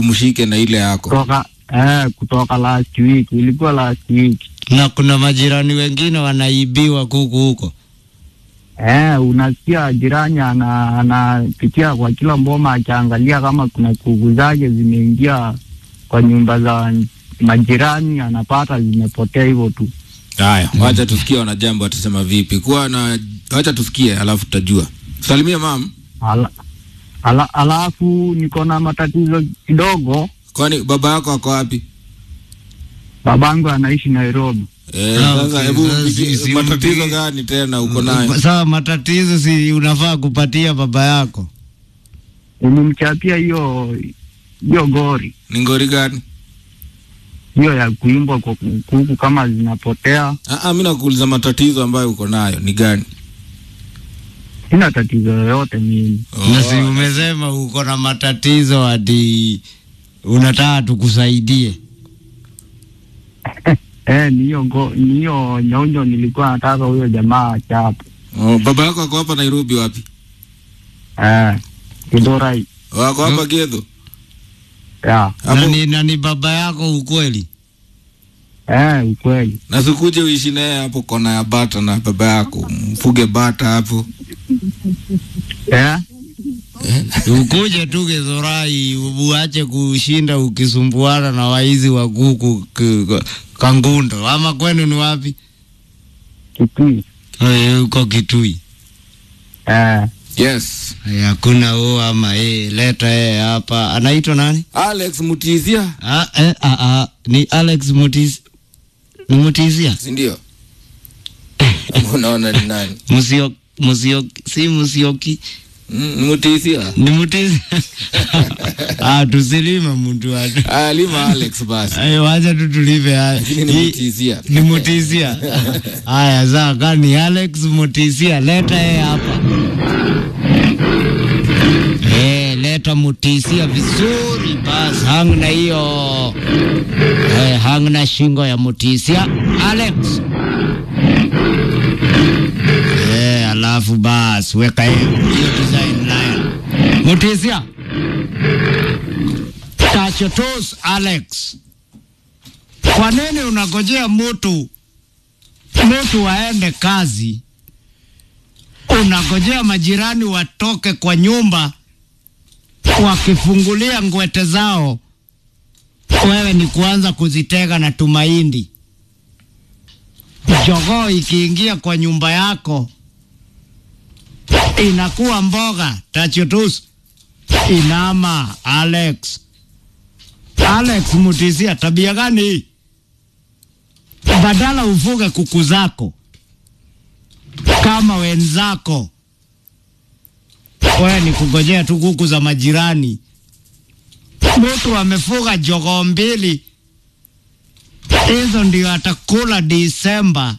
mshike na ile yako. kutoka eh, kutoka last week, ilikuwa last week. Na kuna majirani wengine wanaibiwa kuku huko. Eh, unasikia jirani ana anapitia kwa kila mboma akiangalia kama kuna kuku zake zimeingia kwa nyumba za majirani, anapata zimepotea hivyo tu. Haya, wacha tusikie wanajambo watasema vipi. Kuwa na wacha tusikie, alafu tutajua. Salimia mam. Ala, ala, alafu niko na matatizo kidogo. Kwani baba yako ako wapi? Babangu anaishi Nairobi. Eh, Ah, sasa okay. hebu Sasa mpigie- si- si matatizo mpigie. gani tena uko nayo? Sawa, matatizo si unafaa kupatia baba yako. Nilimchapia hiyo hiyo gori Ni ngori gani? hiyo ya kuimbwa kwa kuku kama zinapotea. Ah, ah, mimi nakuuliza matatizo ambayo uko nayo ni gani? Sina tatizo yoyote mimi. Na si umesema uko na matatizo hadi unataka tukusaidie. Eh, ni hiyo go- ni hiyo nyonyo nilikuwa nataka huyo jamaa achape. Oh, baba yako ako hapa Nairobi wapi? Eh, Kidorai. Wako hapa Gedho. Ya, Na Hapo ni, na ni baba yako ukweli? eh, ukweli. na sikuje uishi naye hapo kona ya bata na baba yako. Mfuge bata hapo. Eh, Ukuje tu Githurai uache kushinda ukisumbuana na waizi wa kuku k- k- Kangundo, ama kwenu ni wapi? Kitui. Eh, Uko Kitui. Eh, Yes. Eh, Hakuna o ama eh, leta eh hapa. Anaitwa nani? Alex Mutizia, Ah, eh, ah, ah, ni Alex Mutis ni Mutisia si ndio? Unaona ni nani? Musio Musio si Musioki Mm, ni Mutizia. ni Mutisia ah, tusilime mtu watu Ah, lima Alex basi. ayo, wacha tu tulive haya. Lakini ni Hii- Mutizia. ni Mutisia. Haya, sawa, kani Alex Mutisia, leta yeye hapa. Eh, leta Mutisia vizuri basi, hang na hiyo eh, hang na shingo ya Mutisia Alex. Eh, alafu basi weka hiyo hiyo design line. Mutisia. Touch your toes, Alex. Kwa nini unagojea mtu mtu waende kazi, unagojea majirani watoke kwa nyumba wakifungulia ngwete zao, wewe ni kuanza kuzitega na tumaindi. Jogoo ikiingia kwa nyumba yako inakuwa mboga. Tachutus inama. Alex, Alex Mutisia, tabia gani hii? badala ufuge kuku zako kama wenzako, wewe ni kugojea tu kuku za majirani. Mtu amefuga jogoo mbili, hizo ndio atakula Disemba,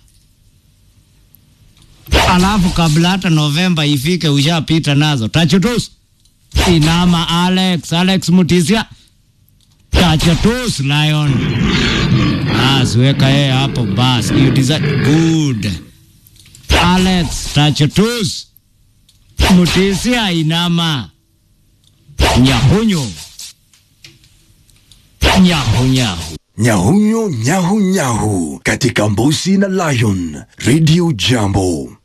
alafu kabla hata Novemba ifike ushapita nazo. Tachutus inama. Alex, Alex Mutisia, tachutus lion Bas, weka yeye hapo bas. You design good. Alex Tachotus. Mutisia inama. Nyahunyo. Nyahu nyahu. Nyahunyo nyahu nyahu katika Mbusi na Lion Radio Jambo.